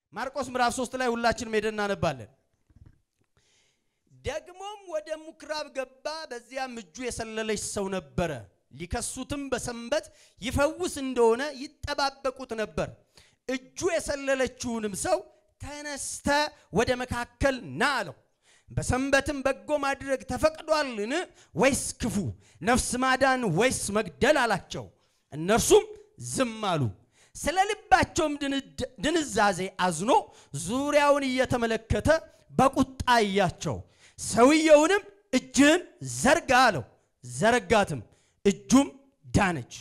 ማርቆስ ምዕራፍ 3 ላይ ሁላችንም ሄደን እናነባለን። ደግሞም ወደ ምኩራብ ገባ፣ በዚያም እጁ የሰለለች ሰው ነበረ። ሊከሱትም በሰንበት ይፈውስ እንደሆነ ይጠባበቁት ነበር። እጁ የሰለለችውንም ሰው ተነስተ ወደ መካከል ና አለው። በሰንበትም በጎ ማድረግ ተፈቅዷልን ወይስ ክፉ፣ ነፍስ ማዳን ወይስ መግደል አላቸው። እነርሱም ዝም አሉ። ስለ ልባቸውም ድንዛዜ አዝኖ ዙሪያውን እየተመለከተ በቁጣ እያቸው። ሰውየውንም እጅህን ዘርጋ አለው። ዘረጋትም፣ እጁም ዳነች።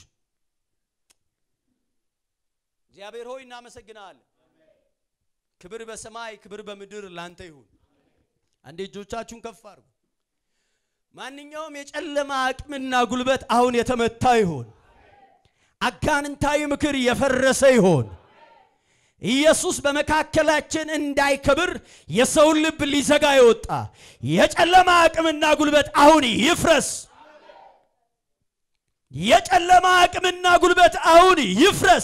እግዚአብሔር ሆይ እናመሰግናለን። ክብር በሰማይ ክብር በምድር ላንተ ይሁን። አንዴ እጆቻችሁን ከፍ አድርጉ። ማንኛውም የጨለማ አቅምና ጉልበት አሁን የተመታ ይሆን። አጋንንታዊ ምክር የፈረሰ ይሆን። ኢየሱስ በመካከላችን እንዳይከብር የሰውን ልብ ሊዘጋ የወጣ የጨለማ አቅምና ጉልበት አሁን ይፍረስ። የጨለማ አቅምና ጉልበት አሁን ይፍረስ።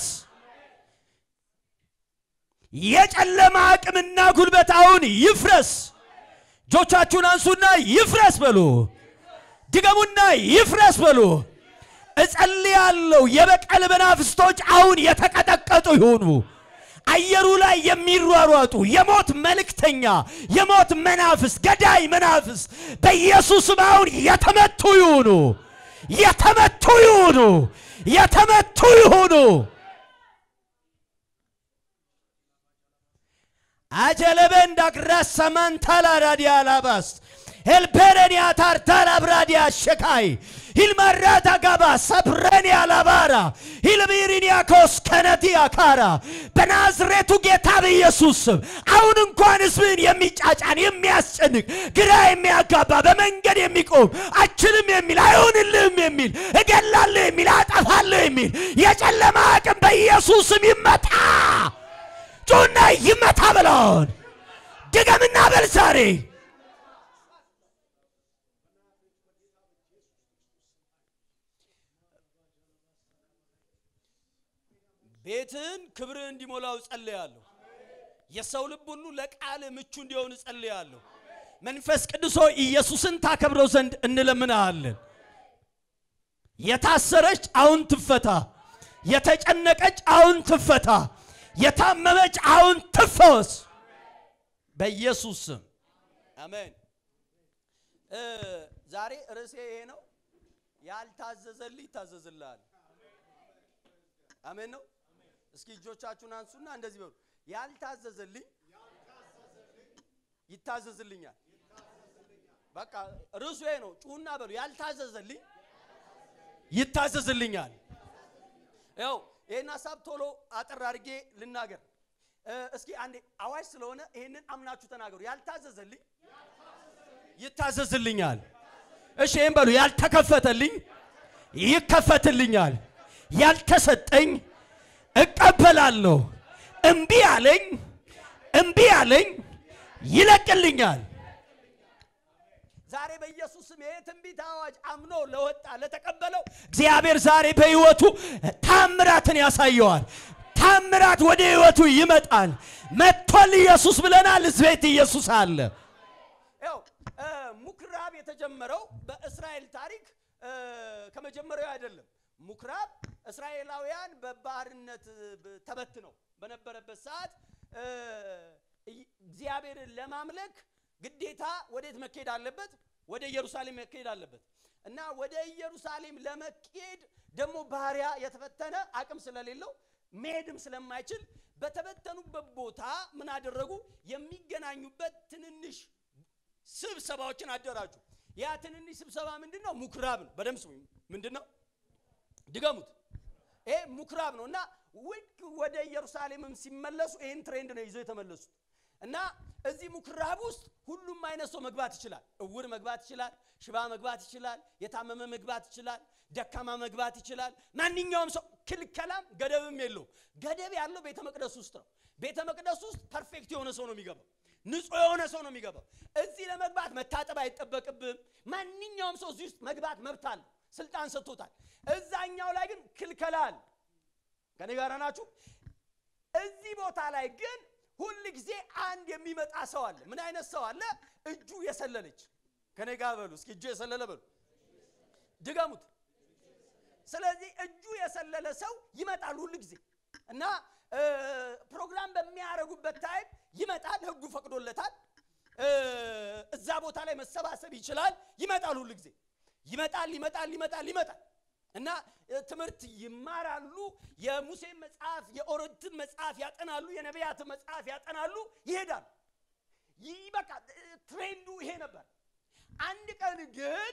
የጨለማ አቅምና ጉልበት አሁን ይፍረስ። እጆቻችሁን አንሱና ይፍረስ በሉ። ድገሙና ይፍረስ በሉ። እጸልያለሁ የበቀል መናፍስቶች አሁን የተቀጠቀጡ ይሆኑ። አየሩ ላይ የሚሯሯጡ የሞት መልእክተኛ፣ የሞት መናፍስ፣ ገዳይ መናፍስ በኢየሱስም አሁን የተመቱ ይሁኑ፣ የተመቱ ይሁኑ፣ የተመቱ ይሁኑ። አጀለበ እንዳግራስ ሰማንታላ ራዲያ ላባስ ኤልፔሬንያ ታርታላ ብራዲያ ሸካይ ሂልማራታ ጋባ ሰብረንያ ላባራ ሂልቢሪኒያኮስ ከነቲያ ካራ በናዝሬቱ ጌታ በኢየሱስ ስም አሁን እንኳን ሕዝብን የሚጫጫን የሚያስጨንቅ ግራ የሚያጋባ በመንገድ የሚቆም አችልም የሚል አይሆንልህም የሚል እገላለሁ የሚል አጠፋለሁ የሚል የጨለማ አቅም በኢየሱስ ስም ይመታ። ጩና ይመታ ብለውን ድገምና በል ዛሬ ቤትን ክብርህ እንዲሞላው ጸልያለሁ። የሰው ልብ ሁሉ ለቃል ምቹ እንዲሆን ጸልያለሁ። መንፈስ ቅዱስ ሆይ ኢየሱስን ታከብረው ዘንድ እንለምናሃለን። የታሰረች አሁን ትፈታ፣ የተጨነቀች አሁን ትፈታ፣ የታመመች አሁን ትፈወስ በኢየሱስ ስም አሜን። ዛሬ ርዕሴ ይሄ ነው። ያልታዘዘልህ ይታዘዝልሃል። አሜን ነው። እስኪ እጆቻችሁን አንሱና እንደዚህ በሉ። ያልታዘዘልኝ ይታዘዝልኛል። በቃ ርዕሱ ይሄ ነው። ጩሁና በሉ። ያልታዘዘልኝ ይታዘዝልኛል። ያው ይህን ሀሳብ ቶሎ አጠር አድርጌ ልናገር። እስኪ አንዴ አዋጅ ስለሆነ ይህንን አምናችሁ ተናገሩ። ያልታዘዘልኝ ይታዘዝልኛል። እሺ ይህን በሉ። ያልተከፈተልኝ ይከፈትልኛል። ያልተሰጠኝ እቀበላለሁ። እምቢ አለኝ እምቢ አለኝ ይለቅልኛል። ዛሬ በኢየሱስ ስም ይሄ ትንቢት አዋጅ አምኖ ለወጣ ለተቀበለው እግዚአብሔር ዛሬ በሕይወቱ ታምራትን ያሳየዋል። ታምራት ወደ ሕይወቱ ይመጣል። መጥቷል ኢየሱስ ብለናል። ሕዝቤት ኢየሱስ አለ። ያው ምኩራብ የተጀመረው በእስራኤል ታሪክ ከመጀመሪያው አይደለም። ምኩራብ እስራኤላውያን በባርነት ተበትነው በነበረበት ሰዓት እግዚአብሔርን ለማምለክ ግዴታ ወዴት መካሄድ አለበት? ወደ ኢየሩሳሌም መካሄድ አለበት እና ወደ ኢየሩሳሌም ለመካሄድ ደግሞ ባሪያ የተፈተነ አቅም ስለሌለው መሄድም ስለማይችል በተበተኑበት ቦታ ምን አደረጉ? የሚገናኙበት ትንንሽ ስብሰባዎችን አደራጁ። ያ ትንንሽ ስብሰባ ምንድን ነው? ምኩራብ ነው። በደምብ ስሙኝ። ምንድን ነው? ድገሙት። ይሄ ምኩራብ ነው እና ውድ ወደ ኢየሩሳሌምም ሲመለሱ ይህን ትሬንድ ነው ይዘው የተመለሱት እና እዚህ ምኩራብ ውስጥ ሁሉም አይነት ሰው መግባት ይችላል። እውር መግባት ይችላል። ሽባ መግባት ይችላል። የታመመ መግባት ይችላል። ደካማ መግባት ይችላል። ማንኛውም ሰው ክልከላም ገደብም የለውም። ገደብ ያለው ቤተ መቅደስ ውስጥ ነው። ቤተ መቅደስ ውስጥ ፐርፌክት የሆነ ሰው ነው የሚገባው። ንጹህ የሆነ ሰው ነው የሚገባው። እዚህ ለመግባት መታጠብ አይጠበቅብም። ማንኛውም ሰው እዚህ ውስጥ መግባት መብት አለ፣ ስልጣን ሰጥቶታል። እዛኛው ላይ ግን ክልከላ አለ። ከኔ ጋር ናችሁ? እዚህ ቦታ ላይ ግን ሁል ጊዜ አንድ የሚመጣ ሰው አለ። ምን አይነት ሰው አለ? እጁ የሰለለች ከኔ ጋር በሉ እስኪ እጁ የሰለለ በሉ ድገሙት። ስለዚህ እጁ የሰለለ ሰው ይመጣል ሁል ጊዜ እና እ፣ ፕሮግራም በሚያደርጉበት ታይም ይመጣል። ህጉ ፈቅዶለታል። እ፣ እዛ ቦታ ላይ መሰባሰብ ይችላል። ይመጣል ሁል ጊዜ ይመጣል፣ ይመጣል፣ ይመጣል፣ ይመጣል እና እ፣ ትምህርት ይማራሉ። የሙሴን መጽሐፍ የኦሪትን መጽሐፍ ያጠናሉ። የነቢያትን መጽሐፍ ያጠናሉ። ይሄዳሉ። ይህ በቃ እ፣ ትሬንዱ ይሄ ነበር። አንድ ቀን ግን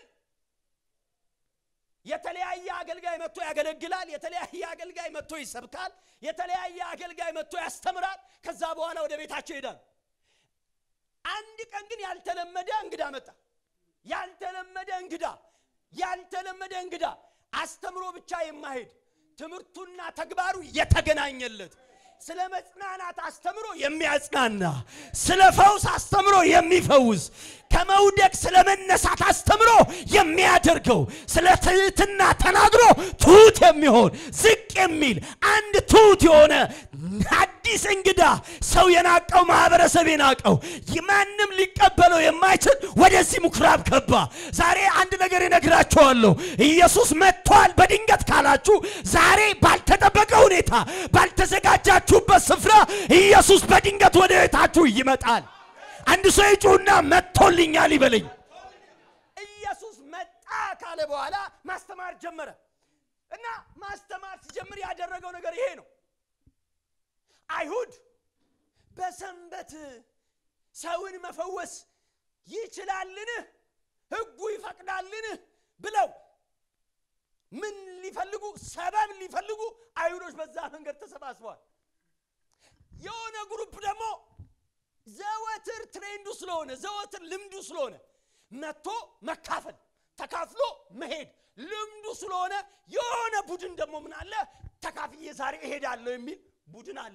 የተለያየ አገልጋይ መጥቶ ያገለግላል። የተለያየ አገልጋይ መጥቶ ይሰብካል። የተለያየ አገልጋይ መጥቶ ያስተምራል። ከዛ በኋላ ወደ ቤታቸው ይሄዳሉ። አንድ ቀን ግን ያልተለመደ እንግዳ መጣ። ያልተለመደ እንግዳ ያልተለመደ እንግዳ አስተምሮ ብቻ የማሄድ ትምህርቱና ተግባሩ የተገናኘለት ስለ መጽናናት አስተምሮ የሚያጽናና ስለ ፈውስ አስተምሮ የሚፈውስ ከመውደቅ ስለ መነሳት አስተምሮ የሚያደርገው ስለ ትህትና ተናግሮ ትሁት የሚሆን ዝቅ የሚል አንድ ትሁት የሆነ አዲስ እንግዳ ሰው የናቀው ማህበረሰብ የናቀው ማንም ሊቀበለው የማይችል ወደዚህ ምኩራብ ገባ። ዛሬ አንድ ነገር እነግራችኋለሁ። ኢየሱስ መጥቷል በድንገት ካላችሁ ዛሬ ባልተጠበቀ ሁኔታ ባልተዘጋጃችሁበት ስፍራ ኢየሱስ በድንገት ወደ ቤታችሁ ይመጣል። አንድ ሰው ይጩህና መጥቶልኛል ይበለኝ። ኢየሱስ መጣ ካለ በኋላ ማስተማር ጀመረ እና ማስተማር ሲጀምር ያደረገው ነገር ይሄ ነው። አይሁድ በሰንበት ሰውን መፈወስ ይችላልን? ሕጉ ይፈቅዳልን? ብለው ምን ሊፈልጉ ሰበብ ሊፈልጉ አይሁዶች በዛ መንገድ ተሰባስበዋል። የሆነ ግሩፕ ደግሞ ዘወትር ትሬንዱ ስለሆነ ዘወትር ልምዱ ስለሆነ መጥቶ መካፈል ተካፍሎ መሄድ ልምዱ ስለሆነ የሆነ ቡድን ደግሞ ምን አለ ተካፍዬ ዛሬ እሄዳለሁ የሚል ቡድን አለ።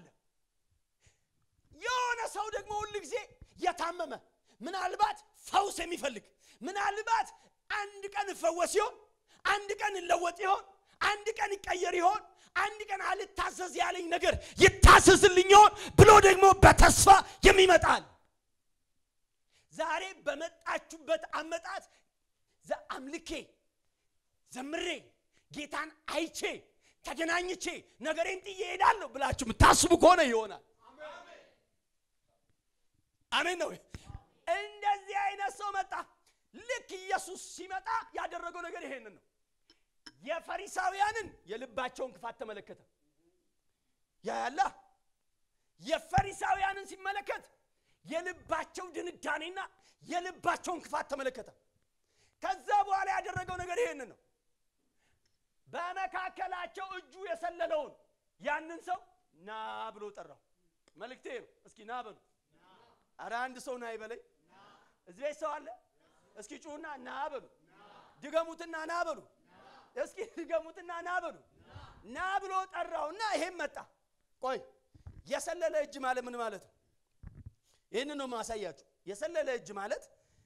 የሆነ ሰው ደግሞ ሁል ጊዜ የታመመ ምናልባት ፈውስ የሚፈልግ ምናልባት አንድ ቀን እፈወስ ይሆን፣ አንድ ቀን እለወጥ ይሆን፣ አንድ ቀን ይቀየር ይሆን፣ አንድ ቀን አልታዘዝ ያለኝ ነገር ይታዘዝልኝ ይሆን ብሎ ደግሞ በተስፋ የሚመጣል። ዛሬ በመጣችሁበት አመጣት አምልኬ ዘምሬ ጌታን አይቼ ተገናኝቼ ነገሬን ጥዬ እሄዳለሁ ብላችሁ የምታስቡ ከሆነ ይሆናል። አሜን ነው። እንደዚህ አይነት ሰው መጣ። ልክ ኢየሱስ ሲመጣ ያደረገው ነገር ይሄንን ነው። የፈሪሳውያንን የልባቸውን ክፋት ተመለከተ። ያያላ የፈሪሳውያንን ሲመለከት የልባቸው ድንዳኔና የልባቸውን ክፋት ተመለከተ። ከዛ በኋላ ያደረገው ነገር ይሄንን ነው። በመካከላቸው እጁ የሰለለውን ያንን ሰው ና ብሎ ጠራው። መልእክቴ ነው። እስኪ ና በሉ። አረ አንድ ሰው ና ይበለኝ። እዚህ ቤት ሰው አለ? እስኪ ጩሁና ና በሉ። ድገሙትና ና በሉ። እስኪ ድገሙትና ና በሉ። ና ብሎ ጠራውና ይሄም መጣ። ቆይ የሰለለ እጅ ማለት ምን ማለት ነው? ይህንን ነው ማሳያችሁ። የሰለለ እጅ ማለት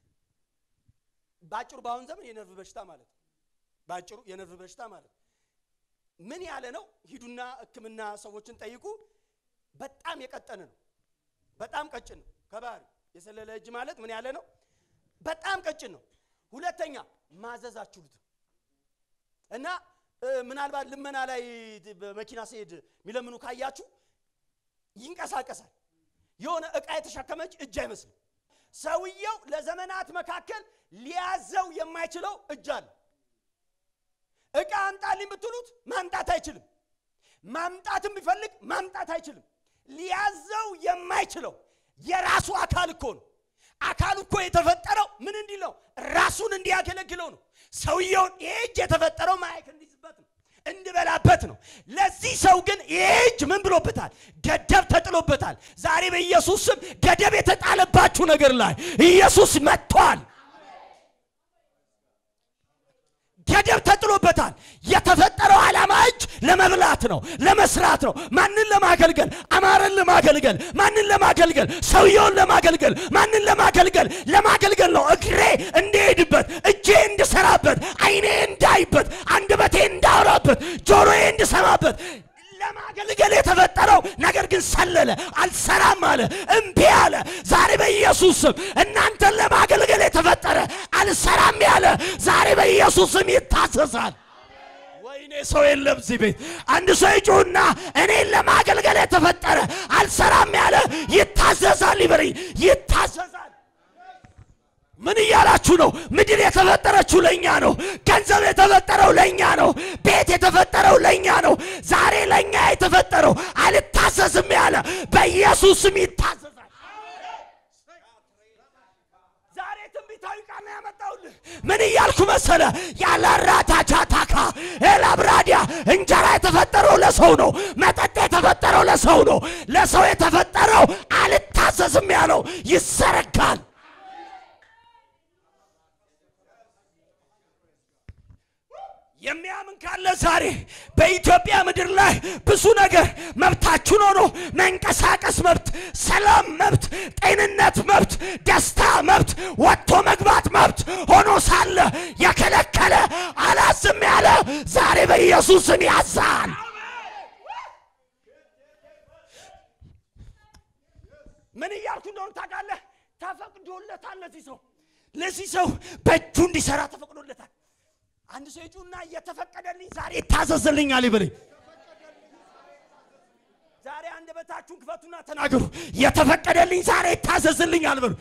በአጭሩ በአሁን ዘመን የነርቭ በሽታ ማለት ነው። በአጭሩ የነርቭ በሽታ ማለት ምን ያለ ነው? ሂዱና ሕክምና ሰዎችን ጠይቁ። በጣም የቀጠነ ነው። በጣም ቀጭን ነው ከባህሪ። የሰለለ እጅ ማለት ምን ያለ ነው? በጣም ቀጭን ነው። ሁለተኛ ማዘዝ አትችሉትም እና ምናልባት ልመና ላይ በመኪና ሲሄድ የሚለምኑ ካያችሁ ይንቀሳቀሳል። የሆነ ዕቃ የተሸከመች እጅ አይመስልም። ሰውየው ለዘመናት መካከል ሊያዘው የማይችለው እጅ አለ። ዕቃ አምጣልኝ ብትሉት ማምጣት አይችልም። ማምጣትም ቢፈልግ ማምጣት አይችልም። ሊያዘው የማይችለው የራሱ አካል እኮ ነው። አካሉ እኮ የተፈጠረው ምን እንዲል ነው? ራሱን እንዲያገለግለው ነው። ሰውየውን ይህ እጅ የተፈጠረው ማየት እንዲዝበት ነው፣ እንዲበላበት ነው። ለዚህ ሰው ግን ይህ እጅ ምን ብሎበታል? ገደብ ተጥሎበታል። ዛሬ በኢየሱስ ስም ገደብ የተጣለባችሁ ነገር ላይ ኢየሱስ መጥቷል። ገደብ ተጥሎበታል። የተፈጠረው ዓላማ እጅ ለመብላት ነው፣ ለመስራት ነው። ማንን ለማገልገል? አማረን ለማገልገል። ማንን ለማገልገል? ሰውየውን ለማገልገል። ማንን ለማገልገል? ለማገልገል ነው። እግሬ እንዲሄድበት፣ እጄ እንድሰራበት፣ ዓይኔ እንዳይበት፣ አንደበቴ እንዳወራበት፣ ጆሮዬ እንድሰማበት ለማገልገል የተፈጠረው ነገር ግን ሰለለ፣ አልሰራም አለ፣ እምቢ አለ። ዛሬ በኢየሱስ ስም እናንተን ለማገልገል የተፈጠረ አልሰራም ያለ ዛሬ በኢየሱስ ስም ይታዘዛል። ወይኔ ሰው የለም እዚህ ቤት። አንድ ሰው ይጩና እኔን ለማገልገል የተፈጠረ አልሰራም ያለ ይታዘዛል። ይበሪ ይታዘዛል። ምን እያላችሁ ነው? ምድር የተፈጠረችው ለእኛ ነው። ገንዘብ የተፈጠረው ለእኛ ነው። ቤት የተፈጠረው ለእኛ ነው። ዛሬ ለእኛ የተፈጠረው አልታዘዝም ያለ በኢየሱስ ስም ይታዘዛል። ዛሬ ትንቢታዊ ቃል ነው ያመጣሁልህ። ምን እያልኩ መሰለ? ያላራታቻታካ ኤላብራዲያ እንጀራ የተፈጠረው ለሰው ነው። መጠጥ የተፈጠረው ለሰው ነው። ለሰው የተፈጠረው አልታዘዝም ያለው ይዘረጋል። የሚያምን ካለ ዛሬ በኢትዮጵያ ምድር ላይ ብዙ ነገር መብታችን ሆኖ መንቀሳቀስ መብት፣ ሰላም መብት፣ ጤንነት መብት፣ ደስታ መብት፣ ወጥቶ መግባት መብት ሆኖ ሳለ የከለከለ አላዝም ያለ ዛሬ በኢየሱስን ያዛል። ምን እያልኩ እንደሆነ ታውቃለህ? ተፈቅዶለታል። ለዚህ ሰው ለዚህ ሰው በእጁ እንዲሰራ ተፈቅዶለታል። አንድ ሰው ይጩና እየተፈቀደልኝ ዛሬ ይታዘዝልኛል ይበለኝ። ዛሬ አንደበታችሁን ክፈቱና ተናገሩ። የተፈቀደልኝ ዛሬ ይታዘዝልኛል በሉ።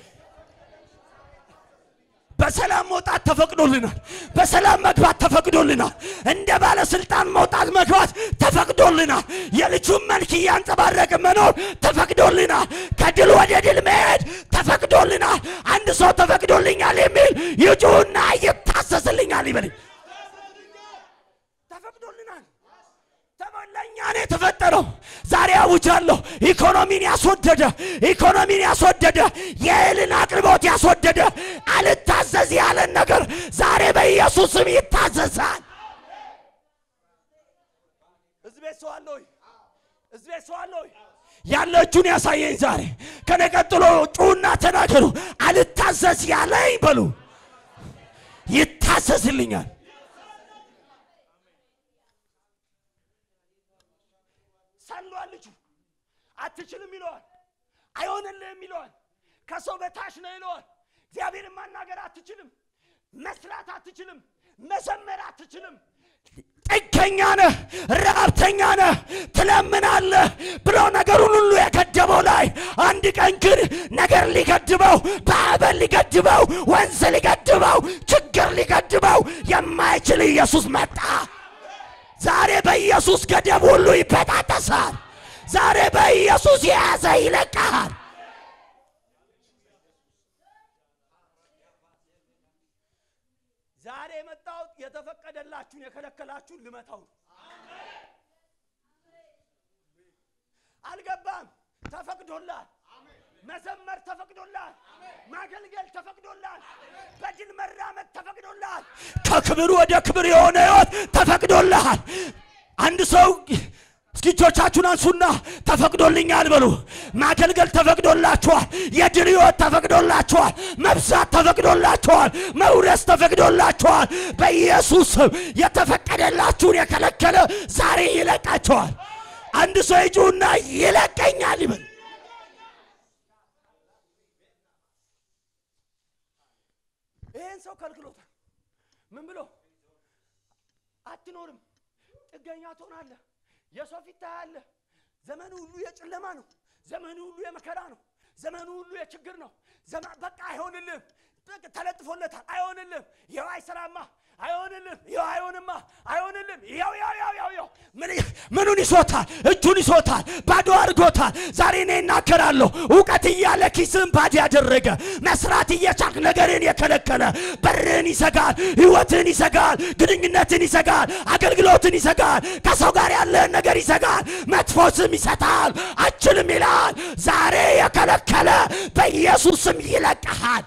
በሰላም መውጣት ተፈቅዶልናል። በሰላም መግባት ተፈቅዶልናል። እንደ ባለስልጣን መውጣት መግባት ተፈቅዶልናል። የልጁን መልክ እያንጸባረቅ መኖር ተፈቅዶልናል። ከድል ወደ ድል መሄድ ተፈቅዶልናል። አንድ ሰው ተፈቅዶልኛል የሚል ይጩና ይታዘዝልኛል ይበለኝ። ተፈቅዶልናል። ለእኛ ነው የተፈጠረው። ዛሬ አውጃለሁ። ኢኮኖሚን ያስወደደ ኢኮኖሚን ያስወደደ የእህልን አቅርቦት ያስወደደ አልታዘዝ ያለን ነገር ዛሬ በኢየሱስ ስም ይታዘዛል። እዚህ ቤት ሰው አለ ወይ? እዚህ ቤት ሰው አለ ወይ? ያለ እጁን ያሳየኝ ዛሬ። ከኔ ቀጥሎ ጩና ተናገሩ። አልታዘዝ ያለኝ በሉ ይታዘዝልኛል። ሰሏል ልጁ አትችልም ይለዋል። አይሆንልህም ይለዋል። ከሰው በታች ነው ይለዋል። እግዚአብሔርን ማናገር አትችልም፣ መስራት አትችልም፣ መዘመር አትችልም። ጥገኛ ነህ፣ ረሀብተኛ ነህ፣ ትለምናለህ ብሎ ነገሩን ሁሉ የገደበው ላይ አንድ ቀን ግን ነገር ሊገድበው፣ ማዕበል ሊገድበው፣ ወንዝ ሊገድበው፣ ችግር ሊገድበው የማይችል ኢየሱስ መጣ። ዛሬ በኢየሱስ ገደብ ሁሉ ይበጣጠሳል። ዛሬ በኢየሱስ የያዘ ይለቃል። ዛሬ የመጣሁት የተፈቀደላችሁን የከለከላችሁን ልመታው ነው። አልገባም። ተፈቅዶላል። መዘመር ተፈቅዶላል። ማገልገል ተፈቅዶላል። በድል መራመድ ተፈቅዶላል። ከክብር ወደ ክብር የሆነ ሕይወት ተፈቅዶልሃል። አንድ ሰው እስኪ እጆቻችሁን አንሱና ተፈቅዶልኛል በሉ። ማገልገል ተፈቅዶላችኋል። የድል ሕይወት ተፈቅዶላችኋል። መብዛት ተፈቅዶላችኋል። መውረስ ተፈቅዶላችኋል። በኢየሱስ ስም የተፈቀደላችሁን የከለከለ ዛሬ ይለቃችኋል። አንድ ሰው ይጩና ይለቀኛል ይበል። ይህን ሰው ከልክሎታል። ምን ብሎ አትኖርም፣ ጥገኛ ትሆናለህ፣ የሰው ፊት ታያለህ። ዘመኑ ሁሉ የጨለማ ነው። ዘመኑ ሁሉ የመከራ ነው። ዘመኑ ሁሉ የችግር ነው። ዘመ- በቃ አይሆንልህም። በቃ ተለጥፎለታል። አይሆንልህም። ይኸው አይሰራማ፣ አይሆንልህም። ይኸው አይሆንማ፣ አይሆንልህም። ይኸው ያው ያው ያው ያው ምን ምኑን ይሶታል? እጁን ይሶታል፣ ባዶ አድርጎታል። ዛሬ እኔ እናገራለሁ። እውቀት እያለ ኪስን ባዶ ያደረገ መስራት እየቻልክ ነገርን የከለከለ በርህን ይዘጋል፣ ህይወትን ይዘጋል፣ ግንኙነትን ይዘጋል፣ አገልግሎትን ይዘጋል፣ ከሰው ጋር ያለህን ነገር ይዘጋል፣ መጥፎ ስም ይሰጣል፣ አችልም ይላል። ዛሬ የከለከለ በኢየሱስ ስም ይለቀሃል።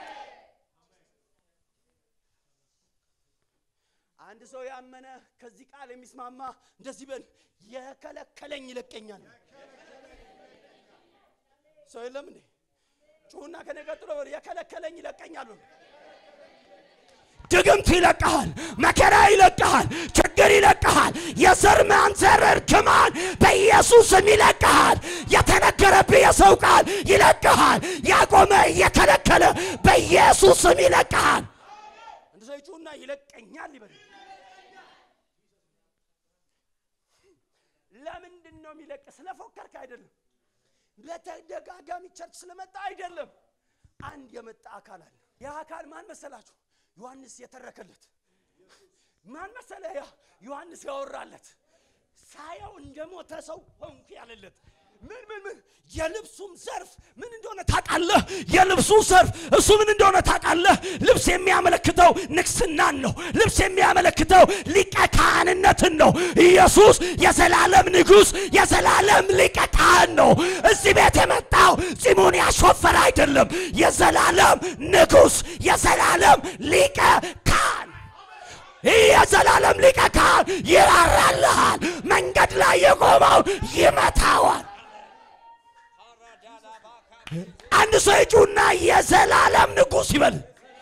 አንድ ሰው ያመነ ከዚህ ቃል የሚስማማ እንደዚህ በል፣ የከለከለኝ ይለቀኛል። ሰው የለም እንዴ? ጩሁና ከኔ ቀጥሎ በል፣ የከለከለኝ ይለቀኛል በሉ። ድግምት ይለቀሃል፣ መከራ ይለቀሃል፣ ችግር ይለቅሃል። የዘር ማንዘር እርግማን በኢየሱስ ስም ይለቅሃል። የተነገረብህ የሰው ቃል ይለቅሃል። ያቆመ እየከለከለ በኢየሱስ ስም ይለቅሃል። አንድ ሰው ይጩና ይለቀኛል ይበል። ለምንድን ነው የሚለቅ? ስለፎከርክ አይደለም። በተደጋጋሚ ቸርች ስለመጣ አይደለም። አንድ የመጣ አካል አለ። ያ አካል ማን መሰላችሁ? ዮሐንስ የተረከለት ማን መሰለ? ያ ዮሐንስ ያወራለት ሳየው እንደ ሞተ ሰው ሆንኩ ያለለት ምን ምን ምን የልብሱም ዘርፍ ምን እንደሆነ ታውቃለህ? የልብሱ ዘርፍ እሱ ምን እንደሆነ ታውቃለህ? ልብስ የሚያመለክተው ንግስናን ነው። ልብስ የሚያመለክተው ሊቀ ካህንነትን ነው። ኢየሱስ የዘላለም ንጉሥ፣ የዘላለም ሊቀ ካህን ነው። እዚህ ቤት የመጣው ጺሙን ያሾፈረ አይደለም። የዘላለም ንጉሥ፣ የዘላለም ሊቀ ካህን ይህ የዘላለም ሊቀ ካህን ይራራልሃል። መንገድ ላይ የቆመው ይመታዋል። አንድ ሰው ይጩና የዘላለም ንጉሥ ይበል።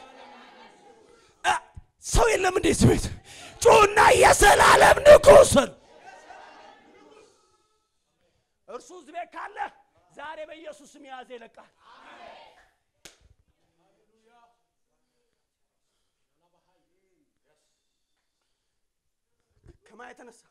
እ፣ ሰው የለም እንዴ እዚህ ቤት? ጩና የዘላለም ንጉሥ በል። እርሱ እዚህ ቤት ካለ ዛሬ በኢየሱስ ስም የያዘ ይለቃል። ከማን የተነሳ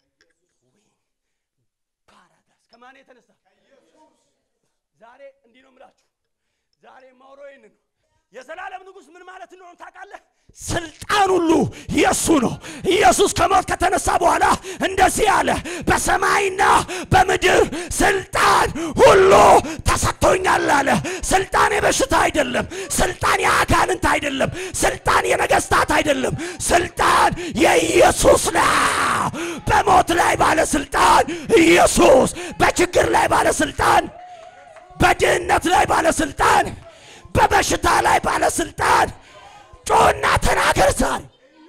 ፓራዳይስ ከማን የተነሳ ዛሬ እንዲህ ነው የምላችሁ። ዛሬ ማውሮ ይህንን ነው። የዘላለም ንጉሥ ምን ማለት እንደሆነ ታውቃለህ? ስልጣን ሁሉ የእሱ ነው። ኢየሱስ ከሞት ከተነሳ በኋላ እንደዚህ አለ፣ በሰማይና በምድር ስልጣን ሁሉ ተሰጥቶኛል አለ። ስልጣን የበሽታ አይደለም። ስልጣን የአጋንንት አይደለም። ስልጣን የነገስታት አይደለም። ስልጣን የኢየሱስ ነው። በሞት ላይ ባለስልጣን ኢየሱስ፣ በችግር ላይ ባለስልጣን፣ በድህነት ላይ ባለስልጣን፣ በበሽታ ላይ ባለስልጣን ጮና ተናገር ዛሬ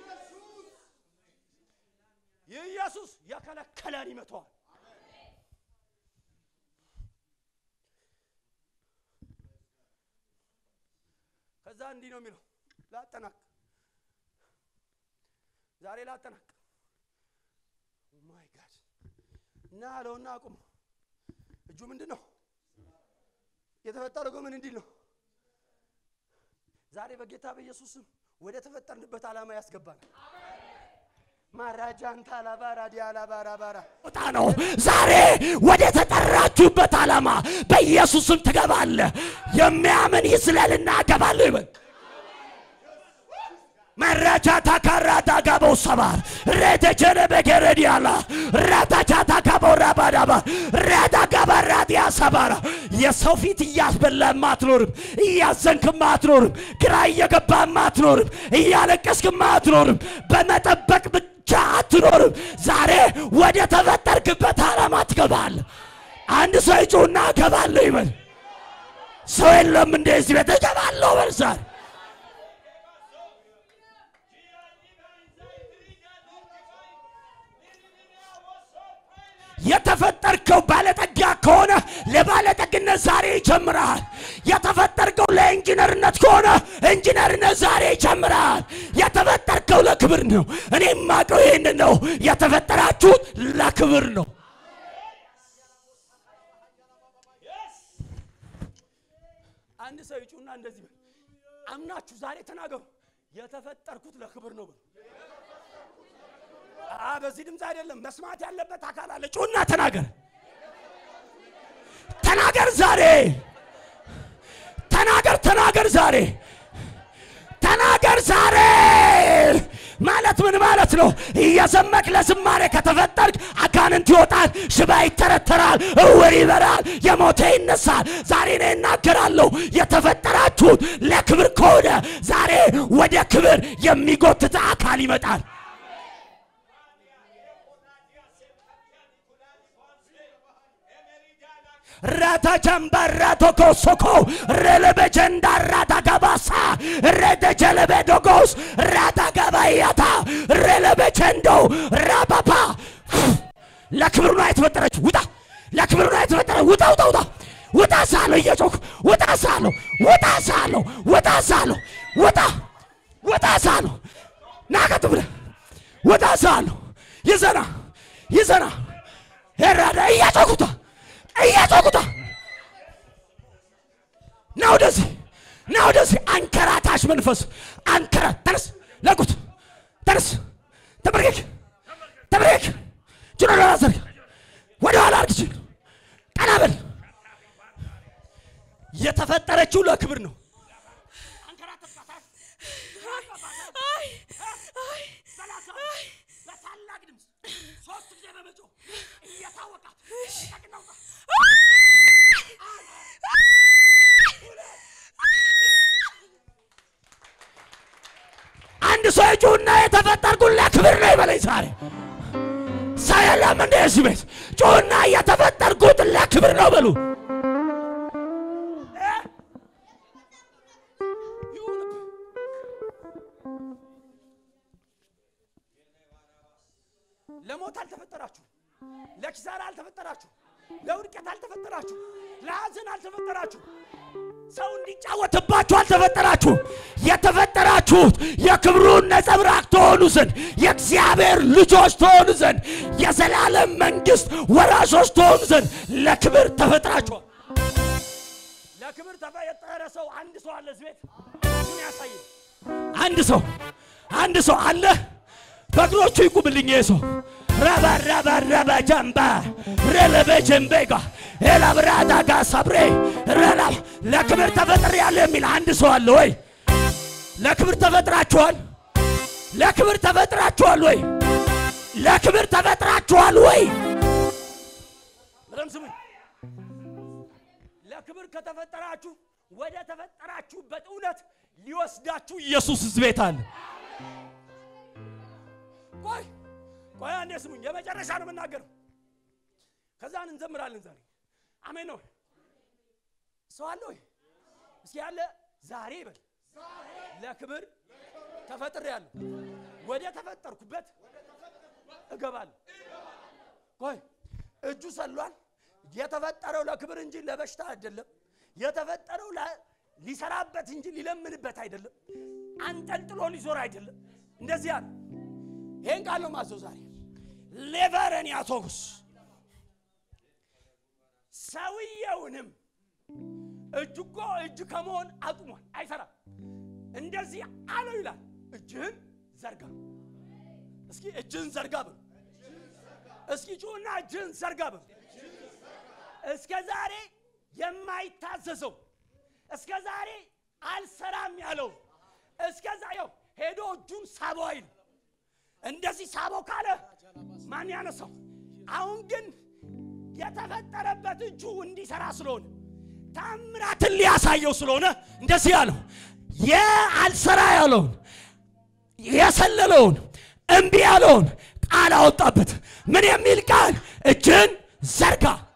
ይህ ኢየሱስ የከለከለን ይመተዋል። ከዛ እንዲህ ነው የሚለው ላጠናቅ ዛሬ ላጠናቅ ማይ ጋድ እና አለውና አቁሙ እጁ ምንድን ነው የተፈጠረው ምን እንዲል ነው ዛሬ በጌታ በኢየሱስ ስም ወደ ተፈጠርንበት ዓላማ ያስገባል ማራጃንታ ላባራ ዲያላባራ ባራ ቦታ ነው። ዛሬ ወደ ተጠራችሁበት ዓላማ በኢየሱስም ትገባለህ። የሚያምን ይስለልና እገባለሁ ይበል። መራቻ ታካራታ ጋበው ሰባር ረተቸነ በገረዲያላ ራታቻታ ጋበው ራባዳባ ራታ ጋባራዲያ ሰባራ የሰው ፊት እያስበላም አትኖርም፣ እያዘንክም አትኖርም፣ ግራ እየገባም አትኖርም፣ እያለቀስክም አትኖርም። በመጠበቅ ብቻ አትኖርም። ዛሬ ወደ ተፈጠርክበት ዓላማ ትገባለህ። አንድ ሰው ይጩና እገባለሁ ይበል። ሰው የለም እንደዚህ ቤት እገባለሁ በል ዛሬ የተፈጠርከው ባለጠጋ ከሆነ ለባለጠግነት ዛሬ ይጀምራል። የተፈጠርከው ለኢንጂነርነት ከሆነ ኢንጂነርነት ዛሬ ይጀምራል። የተፈጠርከው ለክብር ነው። እኔ የማውቀው ይህን ነው። የተፈጠራችሁት ለክብር ነው። አንድ ሰው ይጩና እንደዚህ በል አምናችሁ ዛሬ ተናገሩ የተፈጠርኩት ለክብር ነው በሉ አ በዚህ ድምፅ አይደለም መስማት ያለበት አካል አለ ጩና ተናገር፣ ተናገር ዛሬ ተናገር፣ ተናገር ዛሬ ተናገር ዛሬ ማለት ምን ማለት ነው? እየዘመክ ለዝማሬ ከተፈጠርክ አጋንንት ይወጣል፣ ሽባ ይተረተራል፣ እውር ይበራል፣ የሞተ ይነሳል። ዛሬ እኔ እናገራለሁ የተፈጠራችሁት ለክብር ከሆነ ዛሬ ወደ ክብር የሚጎትት አካል ይመጣል። rata chambara toko soko relebe jenda rata gabasa rete jelebe dogos rata gabayata relebe chendo rapapa ለክብር ነው የተፈጠረች ውጣ ለክብር ነው የተፈጠረ ውጣ ውጣ ውጣ ውጣ ሳለሁ እየጮክ ውጣ ሳለሁ ውጣ ሳለሁ ውጣ ሳለሁ ውጣ ውጣ ሳለሁ ናቀጥ ብለህ ወጣ ሳለሁ ይዘና ይዘና ሄራዳ እያጮኩታ እያጮኩታ ና ወደዚህ ና ወደዚህ አንከራታሽ መንፈስ አንከራ ተነስ ለቁት ተነስ ተበርኬክ ተበርኬክ ጅሮ ላዘርግ ወደ ኋላ አርግች ቀና በል የተፈጠረችው ለክብር ነው በታላቅ ድምፅ ሶስት ጊዜ በመጮህ እየታወቃት አንድ ሰው የጩና የተፈጠርኩት ለክብር ነው ይበለኝ ዛሬ ሰው የለም እንደ እዚህ ቤት ጩና የተፈጠርኩት ለክብር ነው በሉ ለሞት አልተፈጠራችሁ፣ ለኪሳራ አልተፈጠራችሁ፣ ለውድቀት አልተፈጠራችሁ፣ ለሐዘን አልተፈጠራችሁ። ሰው እንዲጫወትባችሁ አልተፈጠራችሁ። የተፈጠራችሁት የክብሩን ነጸብራቅ ትሆኑ ዘንድ የእግዚአብሔር ልጆች ትሆኑ ዘንድ የዘላለም መንግሥት ወራሾች ትሆኑ ዘንድ ለክብር ተፈጥራችኋል። ለክብር ተፈጠረ ሰው አንድ ሰው አለ እዚህ ቤት ምን ያሳየን? አንድ ሰው አንድ ሰው አለ። በእግሮቹ ይቁምልኝ። ይሄ ሰው ረባ ረባ ረባ ጀምባ ረለበ ጀምቤጋ ኤላብራዳ ጋ ሰብሬ ረላ ለክብር ተፈጥሬ ያለ የሚል አንድ ሰው አለ ወይ? ለክብር ተፈጥራችኋል። ለክብር ተፈጥራችኋል ወይ? ለክብር ተፈጥራችኋል ወይ? በደምብ ስሙኝ። ለክብር ከተፈጠራችሁ ወደ ተፈጠራችሁበት እውነት ሊወስዳችሁ ኢየሱስ እዚህ ቤት አለ። ቆይ ቆይ አንዴ ስሙኝ። የመጨረሻ ነው የምናገረው። ከዛን እንዘምራለን ዛሬ። አሜን ነው። ሰው አለ ወይ? እስኪ ያለ ዛሬ ይበል። ለክብር ተፈጥሬያለሁ። ወደ ተፈጠርኩበት እገባለሁ። ቆይ እጁ ሰሏል። የተፈጠረው ለክብር እንጂ ለበሽታ አይደለም። የተፈጠረው ለ- ሊሰራበት እንጂ ሊለምንበት አይደለም። አንጠልጥሎ ሊዞር አይደለም። እንደዚህ አለ። ይሄን ቃል ነው ማዘው ዛሬ ሌቨረን ያቶክስ ሰውየውንም እጅ እኮ እጅ ከመሆን አቁሟል፣ አይሰራም። እንደዚህ አለው ይላል። እጅህን ዘርጋ። እስኪ እጅህን ዘርጋ በሉ። እስኪ ጩና እጅህን ዘርጋ በሉ። እስከ ዛሬ የማይታዘዘው እስከ ዛሬ አልሰራም ያለው እስከ ዛ ያው ሄዶ እጁን ሳበው አይል እንደዚህ ሳበው ካለ ማን ያነሳው? አሁን ግን የተፈጠረበት እጁ እንዲሰራ ስለሆነ ታምራትን ሊያሳየው ስለሆነ እንደዚህ ያለው የአልሰራ ያለውን የሰለለውን እምቢ ያለውን ቃል አወጣበት። ምን የሚል ቃል? እጅን ዘርጋ